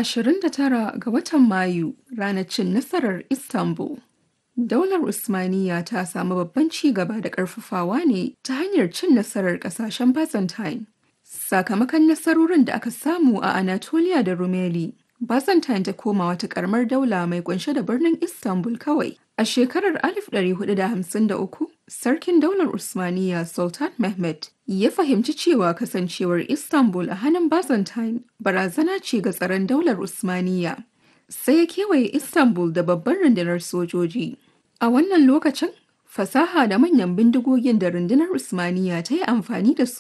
29 ga watan Mayu ranar cin nasarar Istanbul. Daular Usmaniyya ta samu babban ci gaba da ƙarfafawa ne ta hanyar cin nasarar ƙasashen Byzantine. Sakamakon nasarorin da aka samu a Anatolia da Rumeli, Byzantine ta koma wata ƙaramar daula mai kunshe da birnin Istanbul kawai. A shekarar 1453, Sarkin Daular Usmaniyya Sultan Mehmed ya fahimci cewa kasancewar Istanbul a hannun Byzantine barazana ce ga tsaron Daular Usmaniyya. Sai ya kewaye Istanbul da babbar rundunar sojoji. A wannan lokacin, fasaha da manyan bindigogin da rundunar Usmaniyya ta yi amfani da su